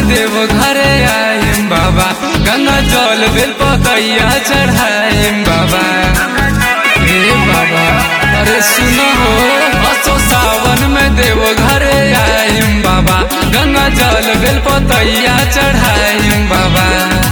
देव घरे आइम बाबा गंगा जल बेल पतैया चढ़ाइम बाबा हे बाबा अरे सुनो हो असो सावन में देव घरे आइम बाबा गंगा जल बेल पतैया चढ़ाइम बाबा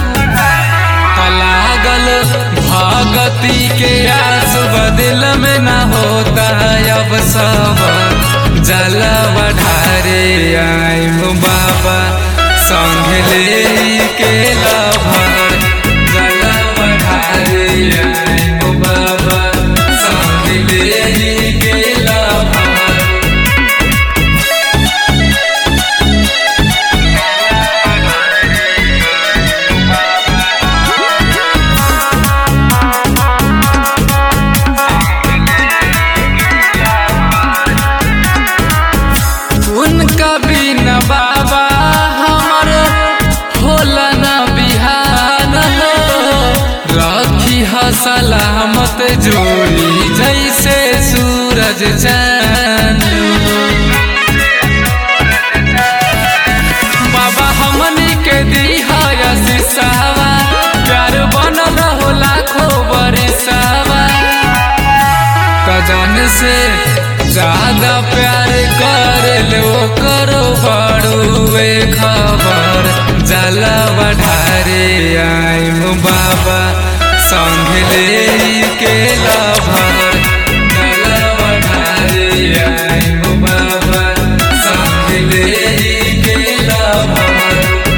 लागल भगती के आस बदिल में न होता अब सब जल बढ़ारे आइम बाबा संग ले के लभर जल बढ़ारे आइम बाबा संग ले के लभर उनका बिना बाबा हमर होला न बिहान हो रखी ह सलामत जोड़ी जैसे सूरज चांद हो। बाबा हमनी के दिहा शीशावा प्यार बनल हो लाखों बरिसावा कजन से ज्यादा प्यार कर लो करो बड़ुए खबर जला बढ़ारे आइम बाबा संग ले के लभर जला बढ़ारे आइम बाबा संग ले के लभर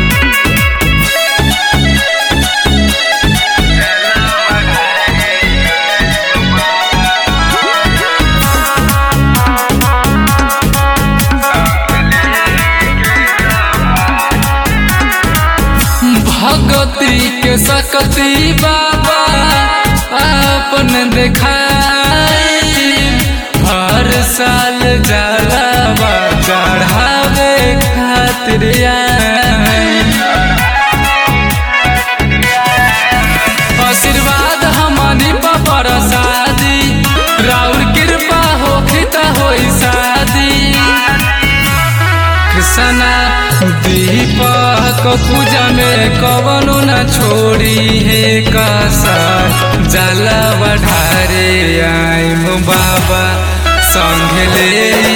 भगती के सकती बाबा अपन देखाई हर साल जलावा चढ़ावे खातिर आई। आशीर्वाद हमनी पर शादी राउर कृपा होखी त होई शादी कृष्णा दीपक पूजा में कवनो न छोड़ी है कसर जला बढ़ारे आइम बाबा संग ले